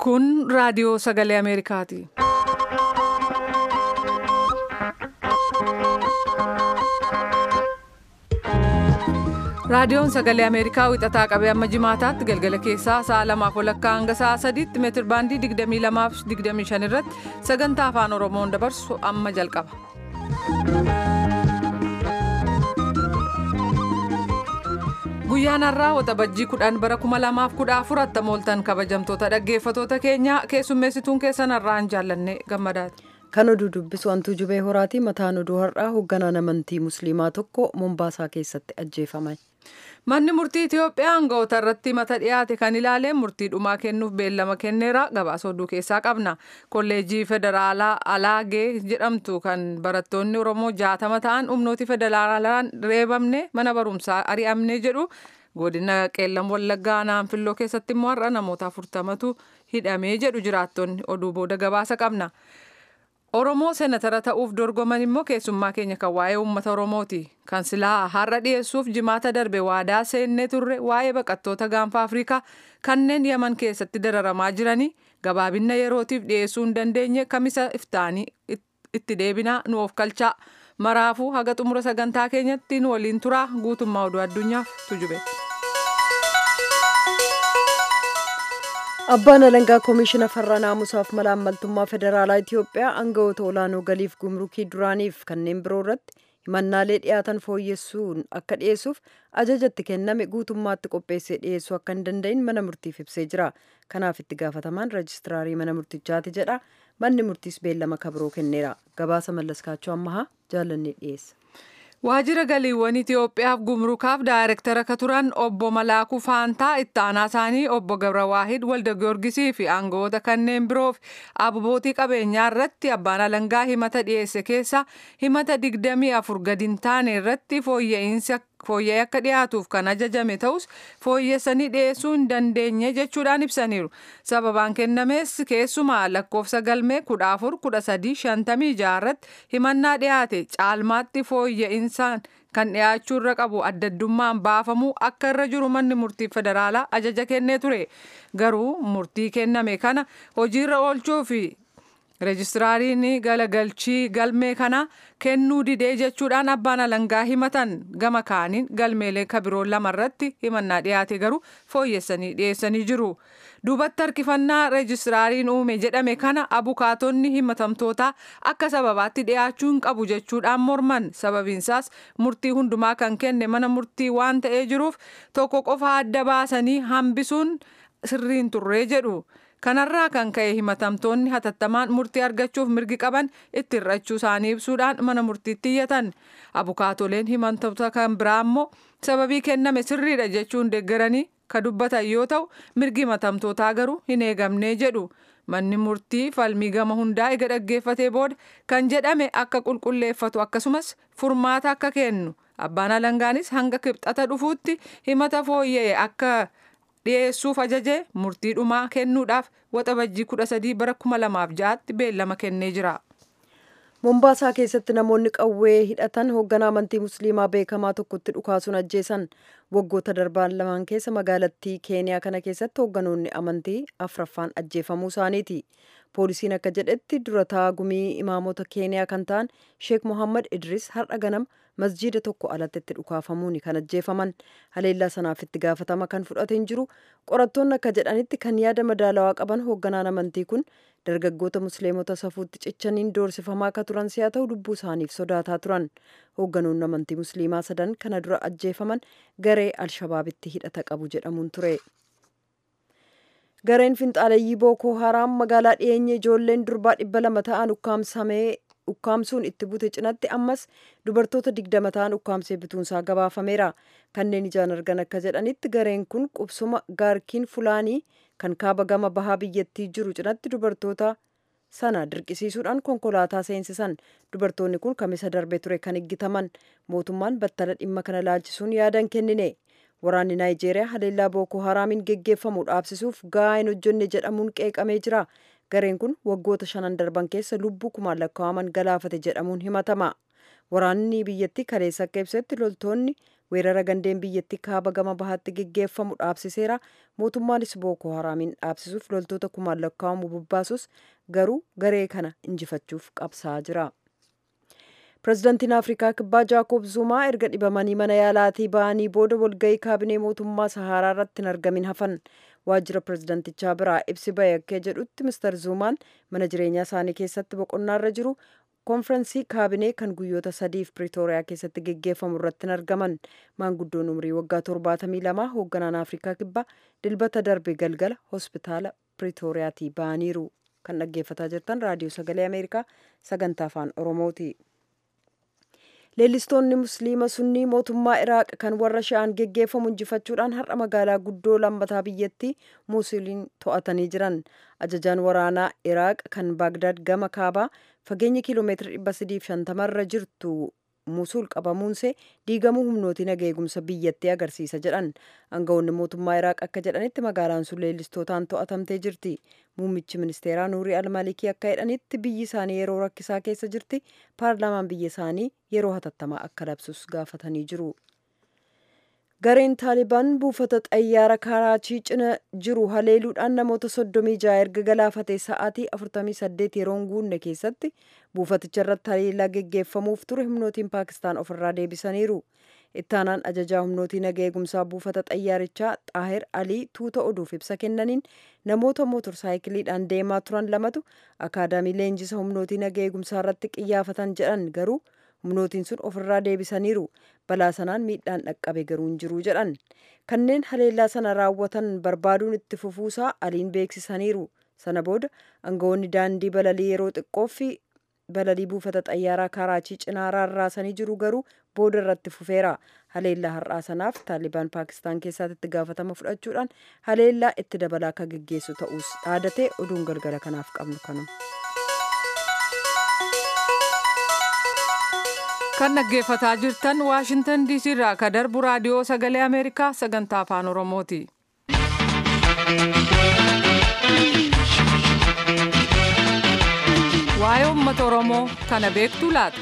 Kun raadiyoo sagalee Ameerikaati. Raadiyoon sagalee Ameerikaa wixataa qabee amma jimaataatti galgala keessaa sa'a lamaaf walakkaa hanga sa'a sadiitti meetir baandii 22 fi 25 irratti sagantaa afaan Oromoon dabarsu amma jalqaba. Guyyaan har'aa waxabajjii kudhan bara 2014 attam ooltan kabajamtoota dhaggeeffatoota keenya keessummeessituun keessan har'aan jaallanne gammadaati. Kan oduu dubbisu hantuu jubee horaati mataan oduu har'aa hoogganaan amantii musliimaa tokko Mombaasaa keessatti ajjeefame. Manni murtii Itoophiyaa aangawoota irratti mata dhiyaate kan ilaaleen murtii dhumaa kennuuf beellama kenneera gabaasa oduu keessaa qabna. Kolleejjii Federaalaa Alaagee jedhamtu kan barattoonni Oromoo jaatama ta'an humnooti federaalaan reebamne mana barumsaa ari'amne jedhu godina qeellam wallaggaa naanfilloo keessatti immoo har'a namoota afurtamatu hidhamee jedhu jiraattonni oduu booda gabaasa qabna. Oromoo seenatara ta'uuf dorgoman immoo keessummaa keenya kan waa'ee uummata Oromooti. Kan silaa har'a dhiyeessuuf jimaata darbe waadaa seennee turre waa'ee baqattoota gaanfa Afrikaa kanneen Yaman keessatti dararamaa jiranii gabaabinna yerootiif dhiyeessuu hin dandeenye kamisa iftaanii itti deebinaa nu of kalchaa. Maraafuu haga xumura sagantaa keenyatti nu waliin turaa guutummaa oduu addunyaaf tujube. Abbaan alangaa koomishina farra naamusaaf mala ammaltummaa federaalaa Itoophiyaa aangawoota olaanoo galiif gumrukii duraaniif kanneen biroo irratti himannaalee dhiyaatan fooyyessuun akka dhiyeessuuf ajajatti kenname guutummaatti qopheessee dhiyeessuu akka hin danda'in mana murtiif ibsee jira. Kanaaf itti gaafatamaan reejistiraarii mana murtichaati jedha. Manni murtiis beellama kabiroo kenneera. Gabaasa mallaskaachuu ammahaa jaalannee dhiyeessa. Waajjira galiiwwan Itoophiyaaf gumrukaaf daayirektara akka turan obbo Malaakuu Faantaa itti aanaa isaanii obbo Gabrawaahid Walda Giyoorgisii fi aangawoota kanneen biroof abbootii qabeenyaa irratti abbaan alangaa himata dhiyeesse keessa himata digdamii afur gadi hin taane irratti fooyya'insa fooyya'ee akka dhiyaatuuf kan ajajame ta'us fooyyessanii dhiyeessuu hin dandeenye jechuudhaan ibsaniiru. Sababaan kennames keessumaa lakkoofsa galmee kudha afur kudha sadii shantamii jaarratti himannaa dhiyaate caalmaatti fooyya'insa kan dhiyaachuu irra qabu addaddummaan baafamuu akka irra jiru manni murtii federaalaa ajaja kennee ture. Garuu murtii kenname kana hojiirra oolchuu fi reejistiraariin galagalchii galmee kana kennuu didee jechuudhaan abbaan alangaa himatan gama kaaniin galmeelee kabiroo lamarratti himannaa dhiyaate garuu fooyyessanii dhiyeessanii jiru. Duubatti harkifannaa reejistiraariin uume jedhame kana abukaatonni himatamtootaa akka sababaatti dhiyaachuu hin qabu jechuudhaan morman sababiinsaas murtii hundumaa kan kenne mana murtii waan ta'ee jiruuf tokko qofa adda baasanii hambisuun sirriin turree jedhu. Kanarraa kan ka'e himatamtoonni hatattamaan murtii argachuuf mirgi qaban itti hir'achuu isaanii ibsuudhaan mana murtiitti iyyatan. Abukaatoleen himatamtoota kan biraa immoo sababii kenname sirriidha jechuun deeggaranii ka dubbatan yoo ta'u mirgi himatamtootaa garuu hin eegamnee jedhu. Manni murtii falmii gama hundaa ega dhaggeeffatee booda kan jedhame akka qulqulleeffatu akkasumas furmaata akka kennu. Abbaan alangaanis hanga kibxata dhufuutti himata fooyya'e akka dhiyeessuuf ajajee murtii dhumaa kennuudhaaf waxabajjii kudha sadii bara kuma lamaaf ja'aatti beellama kennee jira. Mombaasaa keessatti namoonni qawwee hidhatan hoogganaa amantii musliimaa beekamaa tokkotti dhukaasuun ajjeesan waggoota darbaan lamaan keessa magaalattii keeniyaa kana keessatti hoogganoonni amantii afraffaan ajjeefamuu isaaniiti. Poolisiin akka jedhetti durataa gumii imaamota keeniyaa kan ta'an Sheek Mohammad Idris har'a ganama masjiida tokko alatti itti dhukaafamuun kan ajjeefaman haleellaa sanaaf itti gaafatama kan fudhate hin jiru qorattoonni akka jedhanitti kan yaada madaalawaa qaban hoogganaan amantii kun dargaggoota musliimota safuutti cichaniin doorsifamaa akka turan si'a ta'u lubbuu isaaniif sodaataa turan hoogganoonni amantii musliimaa sadan kana dura ajjeefaman garee alshabaabitti hidhata qabu jedhamuun ture. gareen finxaaleyyii bookoo haraam magaalaa dhiyeenya ijoolleen durbaa dhibba lama ta'an ukkaamsamee ukkaamsuun itti bute cinatti ammas dubartoota digdama ta'an ukkaamsee bituunsaa gabaafameera kanneen ijaan argan akka jedhanitti gareen kun qubsuma gaarkiin fulaanii kan kaaba gama bahaa biyyattii jiru cinatti dubartoota sana dirqisiisuudhaan konkolaataa seensisan dubartoonni kun kamisa darbe ture kan eeggataman mootummaan battala dhimma kana laalchisuun yaadan kennine waraanni naayijeeriyaa haleellaa bookoo haraamiin geggeeffamu dhaabsisuuf gahaa hin hojjenne jedhamuun qeeqamee jira gareen kun waggoota shanan darban keessa lubbuu kumaan lakkaa'aman galaafate jedhamuun himatama waraanni biyyattii kaleessa akka ibsetti loltoonni weerara gandeen biyyattii kaaba gama bahaatti geggeeffamu dhaabsiseera mootummaanis bookoo haraamiin dhaabsisuuf loltoota kumaan lakkaa'amu bobbaasus garuu garee kana injifachuuf qabsaa jira. pirezidaantiin afrikaa kibbaa jaakob zumaa erga dhibamanii mana yaalaatii ba'anii booda walgahii kaabinee mootummaa saharaa irratti hin argamin hafan waajjira pirezidaantichaa biraa ibsi ba'e akka jedhutti mister zumaan mana jireenyaa isaanii keessatti boqonnaarra jiru konfirensii kaabinee kan guyyoota sadiif piriitooriyaa keessatti geggeeffamu irratti hin argaman maanguddoon umrii waggaa torbaatamii lamaa hoogganaan afrikaa kibbaa dilbata darbe galgala hospitaala piriitooriyaatii ba'aniiru kan dhaggeeffataa jirtan raadiyoo sagalee ameerikaa sagantaa afaan oromooti. leellistoonni musliima sunnii mootummaa iraaq kan warra sha'aan geggeeffamu injifachuudhaan har'a magaalaa guddoo lammataa biyyattii muusuliin to'atanii jiran ajajaan waraanaa iraaq kan baagdaad gama kaabaa fageenya kiiloomeetira 350 irra jirtu musul qabamuunsee diigamuu humnootiin eegumsa biyyattii agarsiisa jedhan aangawoonni mootummaa iraaq akka jedhanitti magaalaan sun leellistootaan to'atamtee jirti muummichi ministeeraa nuurii almalikii akka jedhanitti biyyi isaanii yeroo rakkisaa keessa jirti paarlaamaan biyya isaanii yeroo hatattamaa akka labsus gaafatanii jiru. gareen taalibaan buufata xayyaara karaachii cina jiru haleeluudhaan namoota soddomii ja'a erga galaafatee sa'aatii 48 yeroon guunne keessatti buufaticha irratti haleellaa geggeeffamuuf ture humnootiin paakistaan ofirraa deebisaniiru ittaanaan ajajaa humnootii naga eegumsaa buufata xayyaarichaa xaahir alii tuuta oduuf ibsa kennaniin namoota mootorsaayikiliidhaan deemaa turan lamatu akaadaamii leenjisa humnootii naga eegumsaa irratti qiyyaafatan jedhan garuu humnootiin sun ofirraa deebisaniiru balaa sanaan miidhaan dhaqqabe garuu hin jiru jedhan kanneen haleellaa sana raawwatan barbaaduun itti fufuusaa aliin beeksisaniiru sana booda aangawoonni daandii balalii yeroo xiqqoofi balalii buufata xayyaaraa karaachii cinaa rarraasanii jiru garuu booda irratti fufeera haleellaa har'aa sanaaf taalibaan paakistaan keessaatti itti gaafatama fudhachuudhaan haleellaa itti dabalaa akka geggeessu ta'us dhaadatee oduun galgala kanaaf qabnu kanuma. kan dhaggeeffataa jirtan waashintan diisii irraa ka darbu raadiyoo sagalee ameerikaa sagantaa afaan oromooti. waa'ee uummata oromoo kana beektuu laata.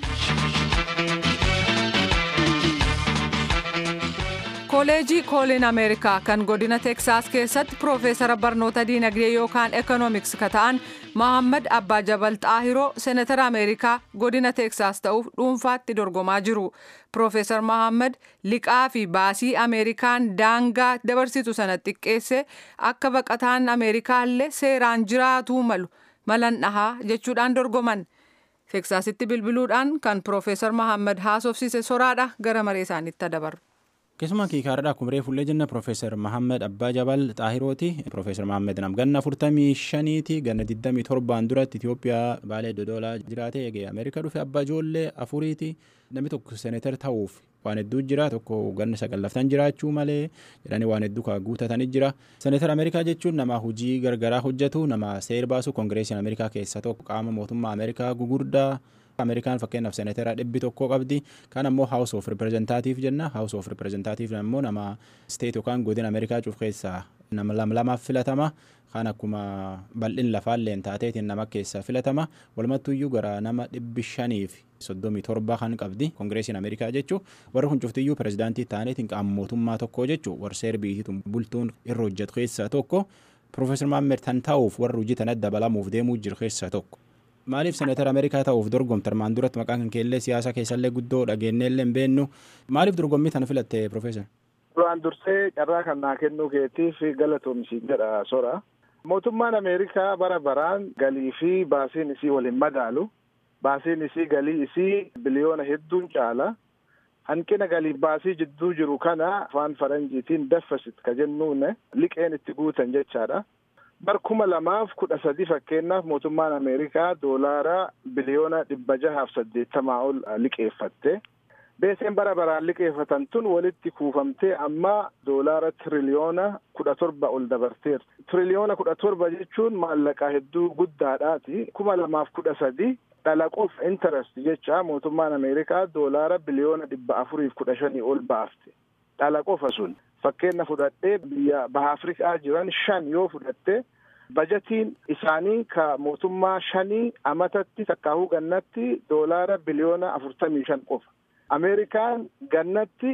kooleejii kooliin ameerikaa kan godina teksaas keessatti piroofeesara barnoota diinagdee yookaan ekoonoomiks ka ta'an mohammad abbaa jabal xaahiroo seenatara ameerikaa godina teksaas ta'uuf dhuunfaatti dorgomaa jiru piroofeesar mohammad liqaa fi baasii ameerikaan daangaa dabarsitu sana xiqqeesse akka baqataan ameerikaallee seeraan jiraatuu malu malan dhahaa jechuudhaan dorgoman teksaasitti bilbiluudhaan kan piroofeesar mohammad haasofsiise soraadha gara maree isaaniitti dabarru. keessumaa kiikaarraa kumree fullee jenna piroofeesar mahammed abbaa jabal xaahirooti piroofeesar mahammed nam ganna afurtamii shaniiti ganna digdamii torbaan duratti itiyoophiyaa baalee dodolaa jiraate eegee ameerikaa dhufe abbaa ijoollee afuriiti namni tokko seeneetar ta'uuf waan hedduu jira tokko ganna sagallaftan jiraachuu malee jedhanii waan hedduu kaa guutatanii jira seeneetar ameerikaa jechuun nama hojii gargaraa hojjetu nama seer baasu koongireesiin ameerikaa keessa tokko qaama mootummaa ameerikaa gugurdaa ameerikaan fakkeenyaaf seeneetera dhibbi tokko qabdi kaan ammoo haawus of riprezentaatiif jenna haawus of riprezentaatiif ammoo nama steet yookaan godina ameerikaa cuuf keessaa nama lamaaf filatama kaan akkuma bal'in lafaalleen taateetiin nama keessaa filatama walumattuyyuu gara nama dhibbi shaniif soddomii torba kan qabdi koongireesiin ameerikaa jechuu warri kun cuftiyyuu pirezidaantii taaneetiin qaama mootummaa tokko jechuu warri seer biyyattii bultuun irra hojjetu keessaa tokko piroofeesar maammed tan ta'uuf warri hojii tanatti dabalamuuf deemuu jiru keessaa tokko. maaliif seneetara ameerikaa ta'uuf dorgomte armaan duratti maqaan kan keellee siyaasa keessallee guddoo dhageenyeellee hin beennu maaliif dorgommii tana filatte piroofeesar. duraan dursee carraa kan naa kennuu keetiif galatoomsi jedha sora mootummaan ameerikaa bara baraan galii fi baasiin isii waliin madaalu baasiin isii galii isii biliyoona hedduun caala hanqina galii baasii jidduu jiru kana afaan faranjiitiin deficit ka jennuun liqeen itti guutan jechaadha. bar kuma lamaaf kudha sadi fakkeenyaaf mootummaan ameerikaa doolaara biliyoona dhibba jahaaf saddeettamaa ol liqeeffatte beeseen bara baraan liqeeffatan tun walitti kuufamtee amma doolaara tiriliyoona kudha torba ol dabarteerti tiriliyoona kudha torba jechuun maallaqaa hedduu guddaadhaati kuma lamaaf kudha sadi dhalaqoof interest jecha mootummaan ameerikaa doolaara biliyoona dhibba afuriif kudha shanii ol baafte dhalaqofa sun fakkeenya fudhadhee biyya baha afrikaa jiran shan yoo fudhatte bajatiin isaanii ka mootummaa shanii amatatti takkaahuu gannatti doolaara biliyoona afurtamii shan qofa ameerikaan gannatti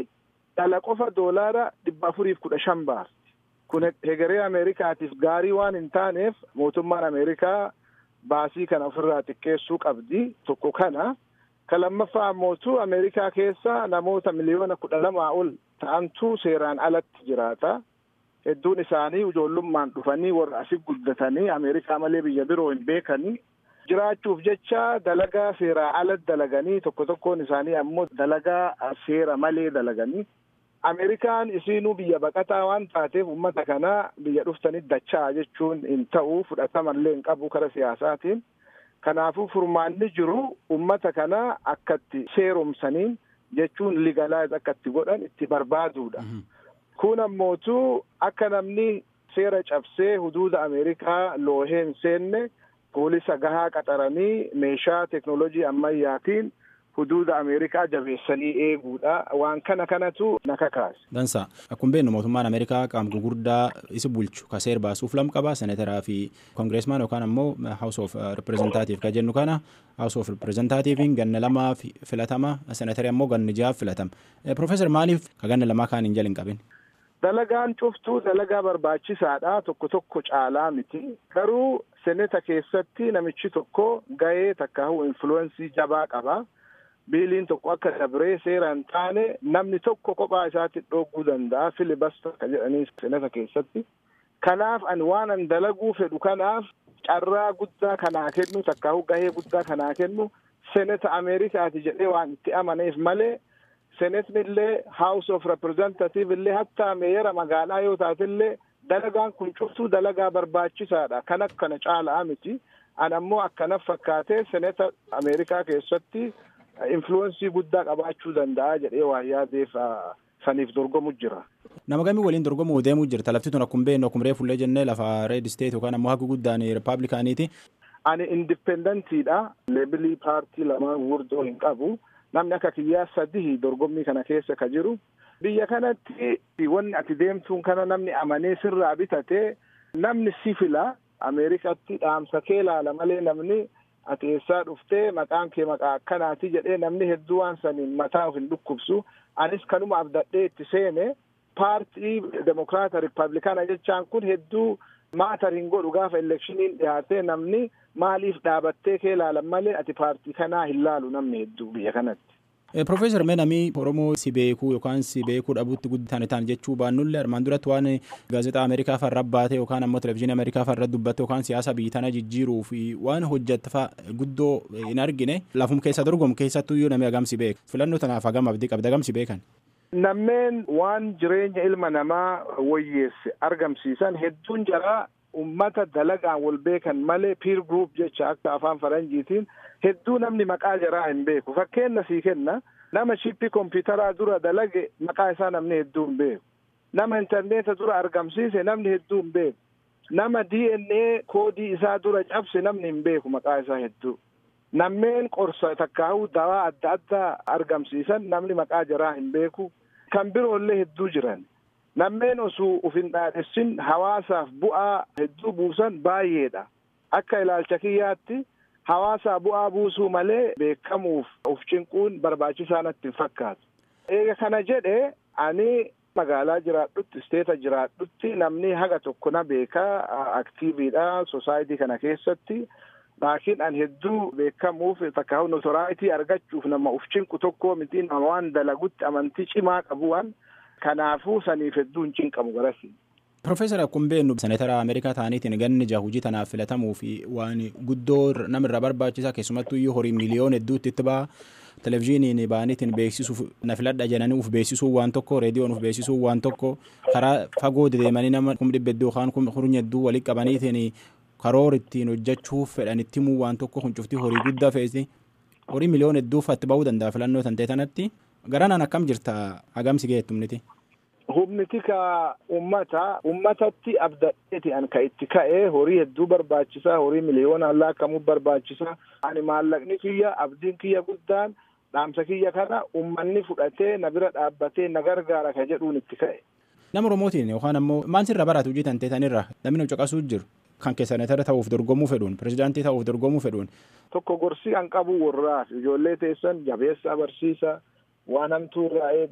dhala qofa doolaara dhibba afuriif kudha shan baasti. Kun hegeree Ameerikaatiif gaarii waan hin taaneef mootummaan Ameerikaa baasii kana ofirraa xiqqeessuu qabdi tokko kana. Ka lammaffaa ammootu Ameerikaa keessa namoota miliyoona kudha lamaa ol ta'antu seeraan alatti jiraata. Hedduun isaanii ijoollummaan dhufanii warra asi guddatanii Ameerikaa malee biyya biroo hin beekanii. Jiraachuuf jecha dalagaa seeraa ala dalaganii tokko tokkoon isaanii ammoo dalagaa seera malee dalaganii. Ameerikaan isiinuu biyya baqataa waan taateef uummata kana biyya dhuftanii dachaa jechuun hin ta'u fudhatamallee hin qabu kara siyaasaatiin. Kanaafuu furmaanni jiru uummata kana akkatti seeromsaniin jechuun ligalaayiz akkatti godhan itti barbaaduudha. Kun ammootu akka namni seera cabsee huduuda Ameerikaa loohee hin seenne poolisa gahaa qaxaranii meeshaa teknoolojii ammayyaatiin huduuda Ameerikaa jabeessanii eeguudha. Waan kana kanatu na kakaase. Dansa akkuma beeknu mootummaan Ameerikaa qaama gurguddaa isa bulchu ka seer baasuuf lam qaba seneteraa fi koongireesmaan yookaan ammoo House of Representative ka jennu kana House of Representativein ganna lamaa filatama senetari ammoo ganna jaha filatama. Profeesar maaliif ka ganna lamaa kaan hin jala hin qabin? Dalagaan cuftuu dalagaa barbaachisaadha tokko tokko caalaa miti garuu seneta keessatti namichi tokko gahee takkaa'u influensii jabaa qaba. biiliin tokko akka dabree seera hin taane namni tokko kophaa isaatti dhooguu danda'a filibasta ka jedhanii seneta keessatti. Kanaaf ani waan an dalaguu fedhu kanaaf carraa guddaa kanaa kennu takkaa'u gahee guddaa kanaa kennu seneta Ameerikaati jedhee waan itti amaneef malee senetni illee House of Representative illee hatta meeyera magaalaa yoo taate illee dalagaan kun cuftuu dalagaa barbaachisaadha. Kan akkana caalaa miti. An ammoo akkanaf fakkaatee seneta Ameerikaa keessatti influensii guddaa qabaachuu danda'a jedhee waan yaadeef saniif dorgomu jira. Nama gamii waliin dorgomuu deemuu jirta lafti tun akkuma beeknu akkuma reefullee jennee lafa reed isteet yookaan ammoo haga guddaan ripaablikaaniiti. Ani indipendentiidha. Leebilii paartii lamaan gurguddoo hin qabu. Namni akka kiyyaa sadii dorgommii kana keessa ka jiru. Biyya kanatti wanni ati deemtuun kana namni amanee sirraa bitatee namni si fila Ameerikatti dhaamsa kee ilaala malee namni ati eessaa dhuftee maqaan kee maqaa akkanaati jedhee namni hedduu waan saniin mataa of hin dhukkubsu anis kanuma abdadhee itti seene paartii demokraata riippaabilikaana jechaan kun hedduu maatar hin godhu gaafa elekshiniin dhiyaatee namni maaliif dhaabattee kee ilaalan malee ati paartii kanaa hin laalu namni hedduu biyya kanatti. Profeesar mee namni Oromoo si beekuu yookaan si beekuu dhabuutti guddatan ta'an jechuu baannullee armaan duratti waan gaazexaa Ameerikaa farra baate yookaan ammoo televezyiinii Ameerikaa farra dubbatte yookaan siyaasa biyya tana jijjiiruu fi waan hojjette guddoo hin argine lafum keessa dorgomu keessattuu iyyuu namni hagam si beeka filannoo tanaaf hagam abdii qabda hagam si beekan. Nammeen waan jireenya ilma namaa wayyeesse argamsiisan hedduun jaraa ummata dalagaan wal beekan malee peer group jecha akka afaan faranjiitiin hedduu namni maqaa jaraa hin beeku fakkeenya sii kenna nama shippii kompiitaraa dura dalage maqaa isaa namni hedduu hin beeku nama intarneeta dura argamsiise namni hedduu hin beeku nama DNA koodii isaa dura cabse namni hin beeku maqaa isaa hedduu nammeen qorsa takkaa'uu dawaa adda addaa argamsiisan namni maqaa jaraa hin beeku kan biroollee hedduu jiran nammeen osoo uf hin dhaadhessin hawaasaaf bu'aa hedduu buusan baay'eedha akka ilaalcha kiyyaatti hawaasaa bu'aa buusuu malee beekamuuf of cinquun barbaachisaa natti hin fakkaatu. Eega kana jedhe ani magaalaa jiraadhutti isteeta jiraadhutti namni haga tokko na beekaa aktiiviidha sosaayitii kana keessatti laakiin an hedduu beekamuuf takka notoraayitii argachuuf nama uf cinqu tokko miti nama waan dalagutti amantii cimaa qabu waan kanaafuu saniif hedduu hin cinqamu garasi. Profeesar akkuma beeknu senetara Ameerikaa ta'aniitiin ganni jaha hojii tanaaf filatamuu fi waan guddoo namirraa barbaachisaa keessumattuu iyyuu horii miliyoona hedduutti itti ba'a. Televezyiiniin baaniitiin beeksisuuf na filadha jedhanii uf beeksisuu waan tokko reediyoon uf beeksisuu waan tokko karaa fagoo deemanii nama kum dhibba hedduu yookaan kum hurnya hedduu walitti qabaniitiin karoora ittiin hojjechuuf fedhanitti himuu waan tokko kun cuftii horii guddaa fe'isi horii miliyoona hedduuf itti ba'uu danda'a filannoo tan ta'e tanatti garanaan akkam jirta hagamsi geettumniti. Humniti ka ummata ummatatti abdadheeti an ka itti ka'ee horii hedduu barbaachisaa horii miliyoonaan laakkamuu barbaachisaa ani maallaqni kiyya abdiin kiyya guddaan dhaamsa kiyya kana ummanni fudhatee na bira dhaabbatee na gargaara ka jedhuun itti ka'e. Nama Oromootiin yookaan ammoo maal sirra baratu hojii tan teetanirra namni caqasuu jiru kan keessanetara ta'uuf dorgomuu fedhuun pirezidaantii ta'uuf dorgomuu fedhuun. Tokko gorsii an qabu warraaf ijoollee teessan jabeessa barsiisa waan hamtuu irraa eega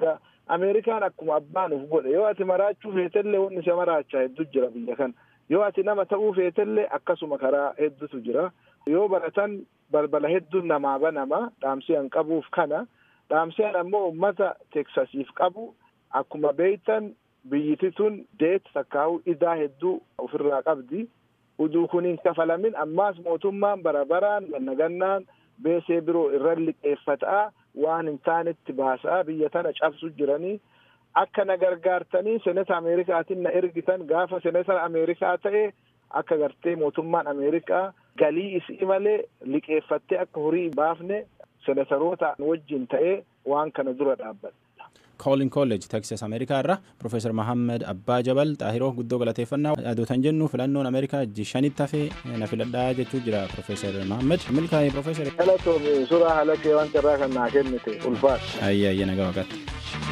Ameerikaan akkuma abbaan uf godhe yoo ati maraachuu feetellee wanni isa maraachaa hedduu jira biyya kana. Yoo ati nama ta'uu feetellee akkasuma karaa hedduutu jira. Yoo baratan balbala hedduun namaa banama dhaamsiyan qabuuf kana. Dhaamsiyan ammoo uummata teksasiif qabu akkuma beeytan biyyiti tun deet takkaa'u idaa hedduu ofirraa qabdi. Uduu kun hin kafalamin ammaas mootummaan bara baraan ganna gannaan beesee biroo irran liqeeffataa waan hin taanetti baasaa biyya tana cabsu jiranii akka na gargaartanii seneta ameerikaatiin na ergitan gaafa seneta ameerikaa ta'e akka gartee mootummaan ameerikaa galii isii malee liqeeffattee akka horii baafne senetaroota wajjin ta'ee waan kana dura dhaabbata. koolin kolleej teksas ameerikaa irra profeesar mahammed abbaa jabal xaahiroo guddoo galateeffannaa adootan jennu filannoon ameerikaa jishanitti hafee na filadhaa jechuu jira profeesar mahammed milkaa'ee profeesar. Dhalatoomi suuraa halakee waan carraa kan naa kennite ulfaata. Ayya ayya nagaa waqatti.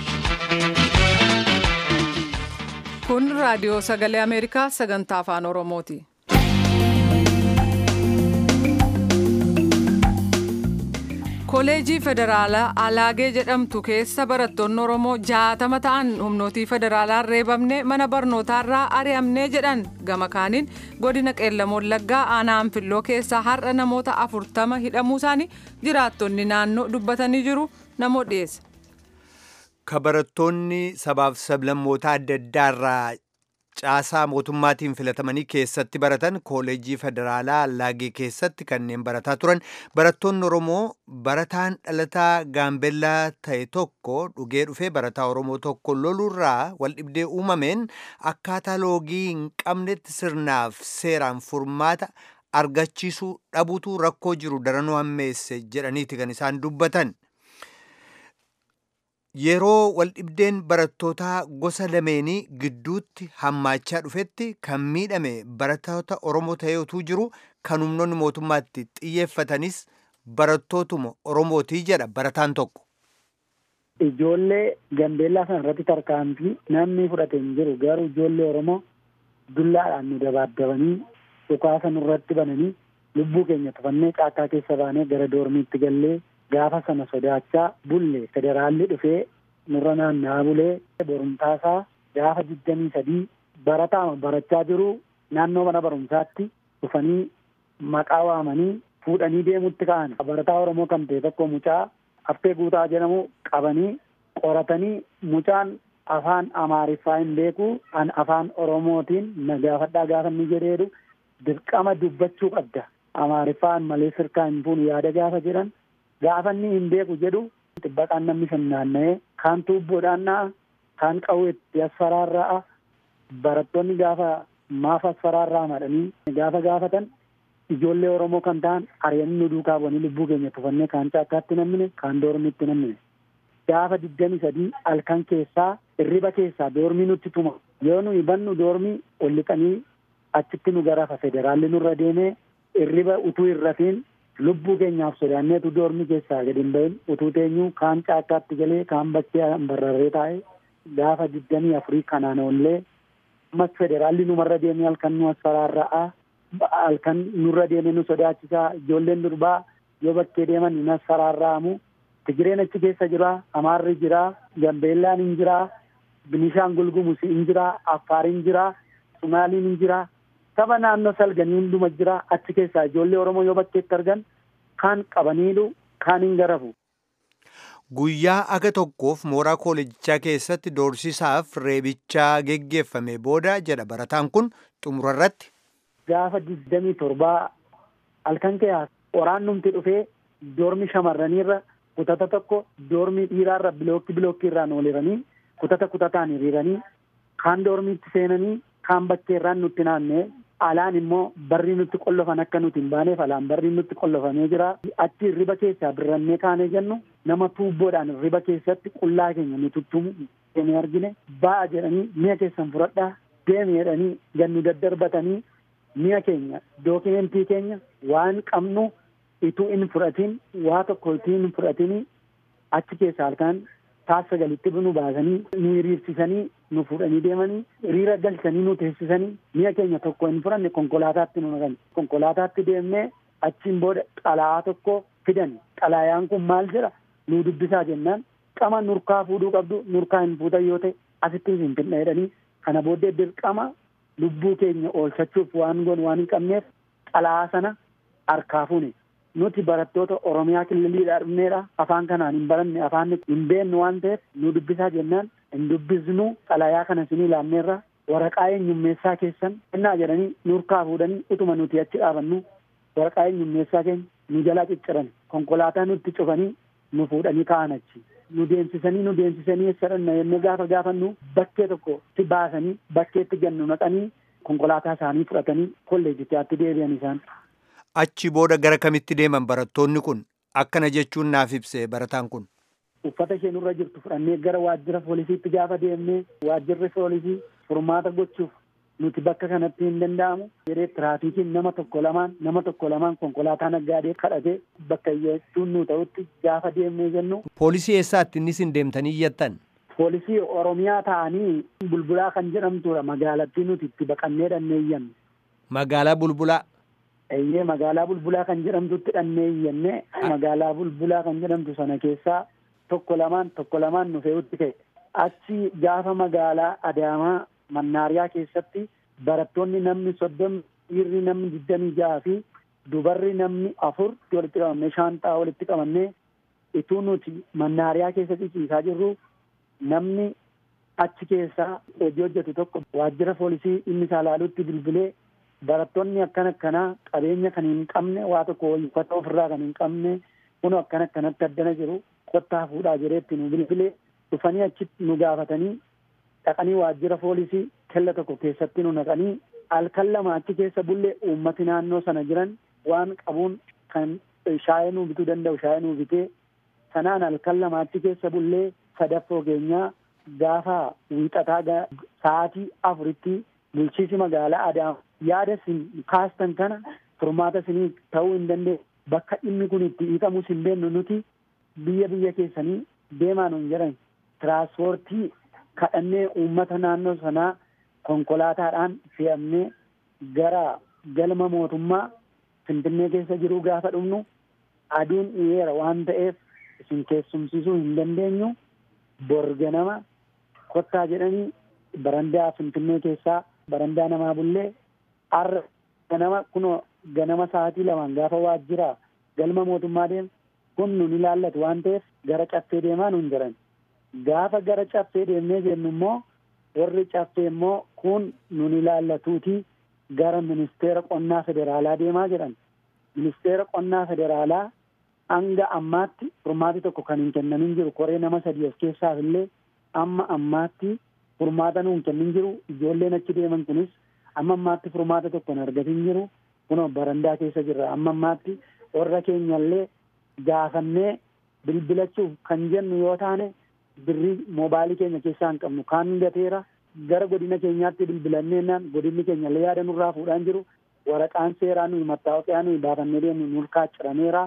Kun raadiyoo sagalee Ameerikaa sagantaa afaan Oromooti. Koleejii Federaalaa Alaagee jedhamtu keessa barattoonni Oromoo jaatama ta'an humnootii federaalaan reebamne mana barnootaarraa ari'amnee jedhan gama kaaniin godina qeellam wallaggaa aanaa anfilloo keessaa har'a namoota afurtama hidhamuu isaanii jiraattonni naannoo dubbatanii jiru namoo dhiyeesse. Ka barattoonni sabaaf sablammoota adda addaarraa caasaa mootummaatiin filatamanii keessatti baratan kooleejii federaalaa Allaagee keessatti kanneen barataa turan barattoonni Oromoo barataan dhalataa gaambellaa ta'e tokko dhugee dhufee barataa Oromoo tokko loluurraa waldhibdee uumameen akkaataa loogii hin qabnetti sirnaaf seeraan furmaata argachiisuu dhabuutu rakkoo jiru daranuu hammeesse jedhaniiti kan isaan dubbatan. Yeroo waldhibdeen barattootaa gosa lameenii gidduutti hammaachaa dhufetti kan miidhame barattoota Oromoo ta'eetu jiru kan humnoonni mootummaatti xiyyeeffatanis barattootuma Oromootii jedha barataan tokko. Ijoollee Gambeellaa sana irratti tarkaanfii namni fudhate hin jiru garuu ijoollee Oromoo dullaadhaan nu dabaaddabanii dhukaasa nurratti bananii lubbuu keenya tufannee caakkaa keessa baanee gara doormiitti gallee gaafa sana sodaachaa bulle federaalli dhufee nurra naanna'aa bulee borumtaasaa gaafa digdamii sadii barataama barachaa jiru naannoo mana barumsaatti dhufanii maqaa waamanii fuudhanii deemutti ka'an barataa oromoo kan ta'e tokko mucaa affee guutaa jedhamu qabanii qoratanii mucaan afaan amaariffaa hin beeku an afaan oromootiin na gaafadhaa gaafa inni jedheedu dirqama dubbachuu qabda amaariffaan malee sirkaa hin fuunu yaada gaafa jedhan gaafa inni hin beeku jedhu xibbaqaan namni sun naanna'ee kaan tuubboodhaan na'a kaan qawweetti asfaraarra'a barattoonni gaafa maaf asfaraarraa madhanii gaafa gaafatan ijoollee oromoo kan ta'an ari'anii nu duukaa bu'anii lubbuu keenya tufannee kaan caakkaatti nammine kaan doormiitti nammine gaafa digdami sadii halkan keessaa hirriba keessaa doormii nutti tuma yoo nu hibannu doormii ol lixanii achitti nu garafa federaalli nurra deemee hirriba utuu hin rafiin lubbuu keenyaaf sodaanneetu doormi keessaa gadi hin bahin utuu teenyu kaan caakkaatti galee kaan bakkee barrarree taa'e gaafa digdamii afurii kanaan ollee ammas federaalli numarra deemee halkan nu asfaraarra'a halkan nurra deemee nu sodaachisaa ijoolleen durbaa yoo bakkee deeman hin asfaraarra'amu tigireen achi keessa jira amaarri jira gambeellaan hin jira binishaangul gumuz hin jira affaar hin jira sumaaliin hin jira saba naannoo salganii hunduma jira achi keessaa ijoollee oromoo yoo bakkeetti argan kaan qabaniidhu kaan hin garafu. Guyyaa aga tokkoof mooraa koolejichaa keessatti doorsisaaf reebichaa geggeeffame booda jedha barataan kun xumurarratti. Gaafa digdamii torbaa halkan keessaa waraannumti dhufee doormi shamarraniirra kutata tokko doormii dhiiraarra bilookki bilookki irraan oliranii kutata kutataan hiriiranii kaan doormiitti seenanii kaan bakkeerraan nutti naannee alaan immoo barri nutti qollofan akka nuti hin baaneef alaan barri nutti qollofamee jira achi riba keessaa birrannee kaanee jennu nama tuubboodhaan riba keessatti qullaa keenya nu tuttumu deemee argine ba'a jedhanii mi'a keessan fudhadhaa deemi jedhanii gannu daddarbatanii mi'a keenya dookimentii keenya waan qabnu ituu hin fudhatin waa tokko ituu hin fudhatini achi keessaa halkan taassa galitti nu baasanii nu hiriirsisanii nu fuudhanii deemanii hiriira galchanii nu teessisanii mi'a keenya tokko hin fudhanne konkolaataatti nu naqan konkolaataatti deemnee achiin booda xalayaa tokko fidan xalayaan kun maal jedha nu dubbisaa jennaan dirqama nurkaa fuudhuu qabdu nurkaa hin fuutan yoo ta'e asitti hin finna jedhanii kana booddee dirqama lubbuu keenya oolfachuuf waan goon waan hin qabneef xalaa sana harkaa fuune nuti barattoota oromiyaa kililiidhaa dhufneedha afaan kanaan hin baranne afaan hin beeknu waan ta'eef nu dubbisaa jennaan hin dubbisnu xalayaa kana isinii laanneerra waraqaa eenyummeessaa keessan kennaa jedhanii nurkaa fuudhanii utuma nuti achi dhaabannu waraqaa eenyummeessaa keenya nu jalaa cicciran konkolaataa nutti cufanii nu fuudhanii kaa'an achi nu deemsisanii nu deemsisanii eessa dhanna yennee gaafa gaafannu bakkee tokkotti baasanii bakkeetti gannu naqanii konkolaataa isaanii fudhatanii kolleejichaatti deebi'an isaan. Achi booda gara kamitti deeman barattoonni kun akkana jechuun naaf ibse barataan kun. Uffata isheen irra jirtu fudhannee gara waajjira poolisiitti gaafa deemnee waajjirri poolisii furmaata gochuuf nuti bakka kanatti hin danda'amu jedhee tiraafikiin nama tokko lamaan nama tokko lamaan konkolaataa naggaadee kadhatee bakka iyyachuun nu ta'utti gaafa deemnee jennu. Poolisii eessaatti innis hin deemtanii iyyattan? Poolisii Oromiyaa ta'anii bulbulaa kan jedhamtudha magaalattii nuti itti baqannee dhannee iyyanne. Magaalaa bulbulaa? Eeyyee magaalaa bulbulaa kan jedhamtutti dhannee iyyanne magaalaa bulbulaa kan jedhamtu sana keessaa tokko lamaan tokko lamaan nu fe'utti ka'e. Achi gaafa magaalaa Adaamaa Mannaariyaa keessatti barattoonni namni soddomni dhiirri namni digdamii jaha fi dubarri namni afur walitti qabamnee shaanxaa walitti qabannee ituu nuti mannaariyaa keessa ciciisaa jirru namni achi keessaa hojii hojjetu tokko waajjira poolisii inni isaa ilaalutti bilbilee barattoonni akkan akkanaa qabeenya kan hin qabne waa tokko uffata ofirraa kan hin qabne kun akkan akkanatti addana jiru kottaa fuudhaa jireetti nu bilbilee dhufanii achitti nu gaafatanii dhaqanii waajjira poolisii kella tokko keessatti nu naqanii halkan lama achi keessa bullee uummati naannoo sana jiran waan qabuun kan shaayee nuu bituu danda'u shaayee nuu bitee sanaan halkan lama achi keessa bullee sadaffoo keenyaa gaafa wiixataa sa'aatii afuritti bulchiisi magaalaa Adaama yaada isin kaastan kana furmaata isinii ta'uu hin dandeenye bakka dhimmi kun itti hiikamus hin beeknu nuti biyya biyya keessanii deemaa nuun jedhan tiraanspoortii kadhannee uummata naannoo sanaa konkolaataadhaan fe'amnee gara galma mootummaa finfinnee keessa jiruu gaafa dhufnu aduun dhiyeera waan ta'eef isin keessumsiisuu hin dandeenyu bor ganama kottaa jedhanii barandaa finfinnee keessaa barandaa namaa bullee har'a ganama kunoo ganama sa'aatii lamaan gaafa waajjira galma mootummaa deemu kun nun ilaallatu waan ta'eef gara caffee deemaa nun jiran gaafa gara caffee deemnee jennu immoo warri caffee immoo kun nun ilaallatuuti gara ministeera qonnaa federaalaa deemaa jedhan ministeera qonnaa federaalaa hanga ammaatti furmaati tokko kan hin kennamin jiru koree nama sadii of keessaaf illee amma ammaatti furmaata nuun kennin jiru ijoolleen achi deeman kunis amma ammaatti furmaata tokko hin argatin jiru kunoo barandaa keessa jirra amma ammaatti warra keenyallee gaafannee bilbilachuuf kan jennu yoo taane birrii moobaalii keenya keessaa hin qabnu kaan gateera gara godina keenyaatti bilbilanneennaan godinni keenya illee yaada nurraa fuudhaan jiru waraqaan seeraa nuyi mattaawaqaa nuyi baafannee deemnu nurkaa cirameera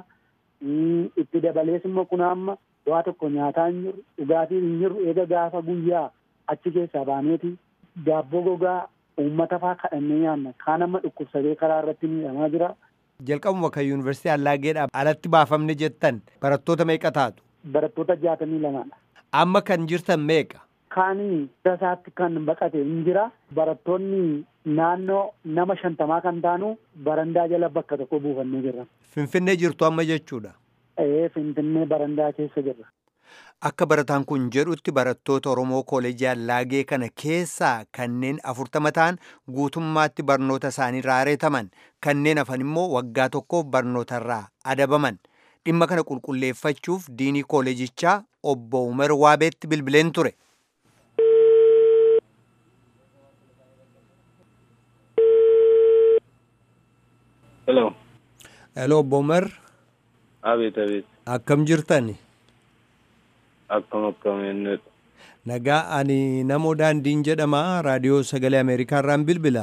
itti dabalees immoo kun amma waa tokko nyaataa hin jiru dhugaatii hin jiru eega gaafa guyyaa achi keessaa baaneeti daabboo gogaa uummata faa kadhannee nyaanna kaan amma dhukkubsatee karaa irratti miidhamaa jira. Jalqabuma kan yuunivarsiitii Allaageedhaa alatti baafamne jettan barattoota meeqa taatu? Barattoota jaatamii lamaadha. Amma kan jirtan meeqa? Kaanii isaatti kan baqate hin jira. Barattoonni naannoo nama shantamaa kan taanu barandaa jala bakka tokko buufannee jirra. Finfinnee jirtu amma jechuudha. Ee Finfinnee barandaa keessa jirra. Akka barataan kun jedhutti barattoota Oromoo Kooleejii Allaagee kana keessaa kanneen afurtama ta'an guutummaatti barnoota isaanii irraa areetaman kanneen hafan immoo waggaa tokkoof barnootarraa adabaman dhimma kana qulqulleeffachuuf diinii kooleejichaa obbo Umar Waabeetti bilbileen ture. Hello. Hello obbo Umar. Abeet abeet. Akkam jirtan? Akkam akkam eenyudha. Nagaa ani namoo daandiin jedhama raadiyoo sagalee Ameerikaa irraan bilbila.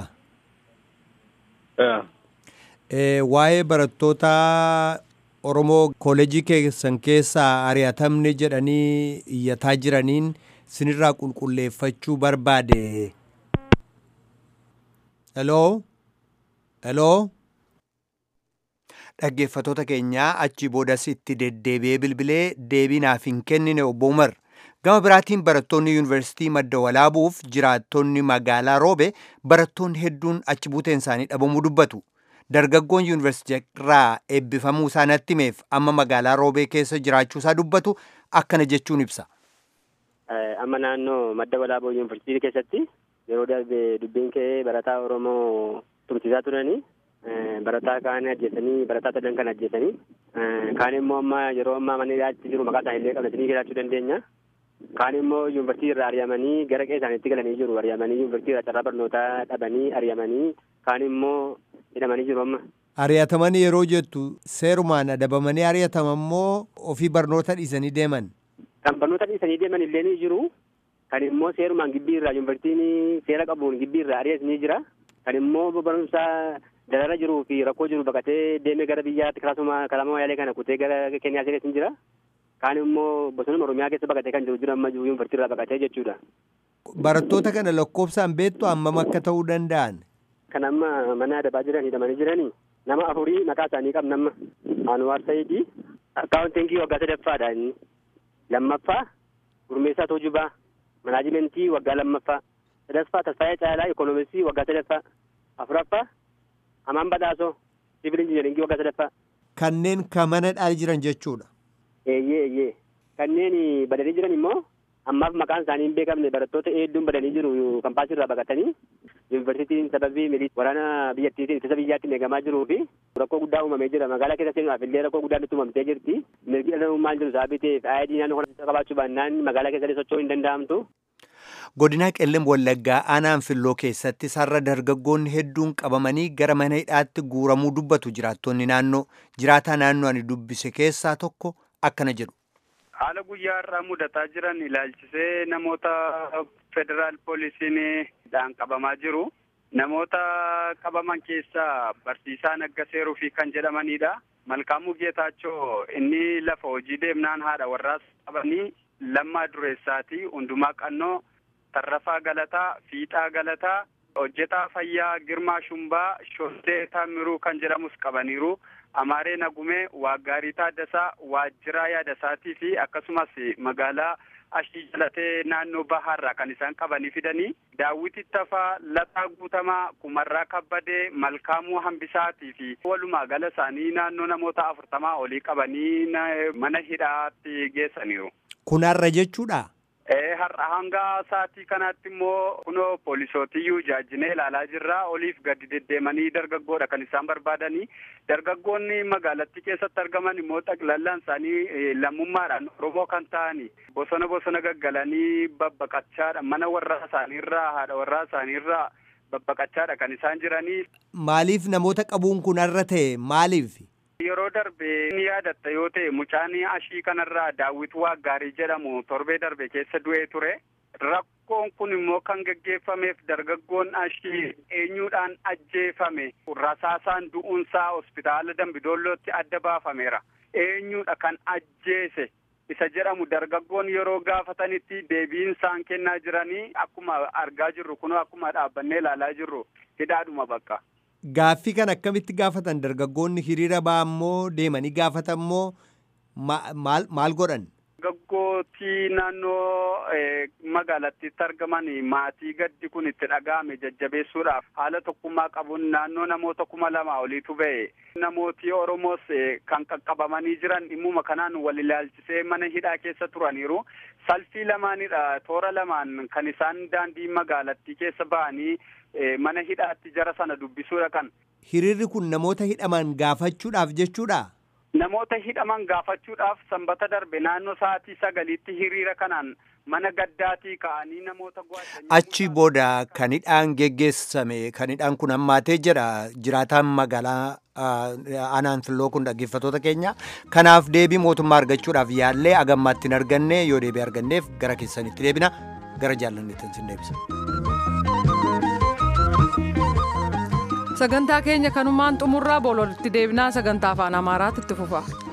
Waa'ee barattoota Oromoo kooleejii keessan keessaa ari'atamne jedhanii iyyataa jiraniin sinirraa qulqulleeffachuu barbaade. Hello? Hello? dhaggeeffatoota keenyaa achi boodas itti deddeebi'ee bilbilee deebii naaf hin kennine obbo Umar. Gama biraatiin barattoonni yuunivarsiitii madda walaabuuf jiraattonni magaalaa roobe barattoonni hedduun achi buuteen isaanii dhabamuu dubbatu. Dargaggoon yuunivarsiitii irraa eebbifamuu isaa natti himeef amma magaalaa roobee keessa jiraachuu isaa dubbatu akkana jechuun ibsa. Amma naannoo madda walaaboo yuunivarsiitii keessatti yeroo darbe dubbiin ka'ee barataa Oromoo tursiisaa turanii barataa kaan ajjeesanii barataa sadan kan ajjeesanii kaan immoo amma yeroo ammaa mana hidhaatti jiru maqaa isaanii illee qabatanii jiraachuu dandeenya. Kaan immoo yuunivarsiitii irraa ari'amanii gara qe'ee isaaniitti galanii jiru. Ari'amanii yuunivarsiitii irraa carraa barnootaa dhabanii ari'amanii kaan immoo hidhamanii jiru amma. Ari'atamanii yeroo jettu seerumaan adabamanii ari'ataman moo ofii barnoota dhiisanii deeman? Kan barnoota dhiisanii deeman illee ni jiru. Kan immoo seerumaan gibbii irraa yuunivarsiitiin seera qabuun gibbii irraa ari'as ni jira. Kan immoo barumsa darara jiruu fi rakkoo jiru baqatee deemee gara biyyaatti karaasuma kalaama wayaalee kana kutee gara Keniyaa seenes ni jira. Kaan immoo bosona Oromiyaa keessa baqatee kan jiru jiru amma yuunivarsiitii irraa baqatee jechuudha. Barattoota kana lakkoofsaan beektu hammam akka ta'uu danda'an? Kan amma mana adabaa jiran hidhamanii jiranii nama afurii maqaa isaanii qabna amma. Anwaar Sayidii akkaawuntiingii waggaa sadaffaadha inni. Lammaffaa Gurmeessaa Toojubaa manaajimentii waggaa lammaffaa. Sadaffaa Tasfaayee Caalaa Ikoonomisii waggaa sadaffaa. Afuraffaa Amaan Badhaasoo Siivil Injineringii waggaa sadaffaa. Kanneen kan mana dhaali jiran jechuudha. Eeyyee eeyyee. Kanneen badanii jiran immoo ammaaf maqaan isaanii hin beekamne barattoota hedduun badanii jiru kampaasii irraa baqatanii yuunivarsiitiin sababii milii waraana biyyattiitiin ittisa biyyaatti eegamaa jiruu fi rakkoo guddaa uumamee jira magaalaa keessa seenuudhaaf illee rakkoo guddaan nutti uumamtee jirti mirgi dhala namummaa jiru sababii ta'eef aayidii naannoo kana qabaachuu baannaan magaalaa keessa socho'uu hin danda'amtu. Godina Qellem Wallaggaa aanaan filloo keessatti sarara dargaggoonni hedduun qabamanii gara mana hidhaatti guuramuu dubbatu jiraattonni naannoo jiraataa naannoo ani dubbise keessaa tokko akkana jedhu. Haala guyyaa irraa mudataa jiran ilaalchisee namoota federaal poolisiin dhaan qabamaa jiru. Namoota qabaman keessaa barsiisaa Naggaseeruu fi kan jedhamanidha. Malkaamuu Geetaachoo inni lafa hojii deemnaan haadha warraas qabanii lammaa dureessaati. Hundumaa qannoo Tarrafaa Galataa, Fiixaa Galataa, hojjetaa fayyaa Girmaa Shumbaa, Shoddee Taamiruu kan jedhamus qabaniiru. Amaaree Nagumee, Waaggaarii Taaddasaa, Waajjiraa Yaadasaatii fi akkasumas magaalaa Ashii Jalatee naannoo Bahaarraa kan isaan qabanii fidanii Daawwiti Tafaa, Lataa Guutamaa, Kumarraa Kabbadee, Malkaamuu Hambisaatii fi walumaa gala isaanii naannoo namoota afurtamaa olii qabanii mana hidhaatti geessaniiru. Kun har'a jechuudha? har'a hanga sa'aatii kanaatti immoo kunoo poolisootiyyuu jaajinee ilaalaa jirra oliif gadi deddeemanii dargaggoodha kan isaan barbaadanii dargaggoonni magaalattii keessatti argaman immoo xaqlallaan isaanii lammummaadhaan oromoo kan ta'ani bosona bosona gaggalanii babbaqachaadha mana warraa isaaniirraa haadha warraa isaaniirraa babbaqachaadha kan isaan jiranii. Maaliif namoota qabuun kun har'a ta'e maaliif? Yeroo darbe ni yaadatta yoo ta'e mucaan ashii kanarraa daawwit waaggaarii jedhamu torbee darbe keessa du'ee ture. Rakkoon kun immoo kan geggeeffameef dargaggoon ashii eenyuudhaan ajjeefame rasaasaan du'uunsaa hospitaala Dambidoollootti adda baafameera. Eenyuudha kan ajjeese isa jedhamu dargaggoon yeroo gaafatanitti deebiin isaan kennaa jiranii akkuma argaa jirru kunoo akkuma dhaabbannee ilaalaa jirru hidhaadhuma bakka. Gaaffii kan akkamitti gaafatan dargaggoonni hiriira ba'an moo deemanii gaafatan moo maal maal godhan? Dargaggootii naannoo magaalattiitti argaman maatii gaddi kun itti dhaga'ame jajjabeessuudhaaf haala tokkummaa qabuun naannoo namoota kuma lama oliitu ba'e. Namooti Oromoos kan qaqqabamanii jiran dhimmuma kanaan wal ilaalchisee mana hidhaa keessa turaniiru. Salfii lamaanidha toora lamaan kan isaan daandii magaalattii keessa ba'anii mana hidhaatti jara sana dubbisuudha kan. Hiriirri kun namoota hidhaman gaafachuudhaaf jechuudha? Namoota hidhaman gaafachuudhaaf sanbata darbe naannoo sa'aatii sagaliitti hiriira kanaan mana gaddaatii ka'anii namoota Achi booda kan hidhaan geggeessame kan hidhaan kun hammaatee jedha jiraataan magaalaa aanaan filloo kun dhaggeeffatoota keenya. Kanaaf deebii mootummaa argachuudhaaf yaallee agammaatti hin arganne yoo deebii arganneef gara keessanitti deebina gara jaallanneetti sin deebisa. sagantaa keenya kanumaan xumurraa boololitti deebinaa sagantaa afaan amaaraatti itti fufa.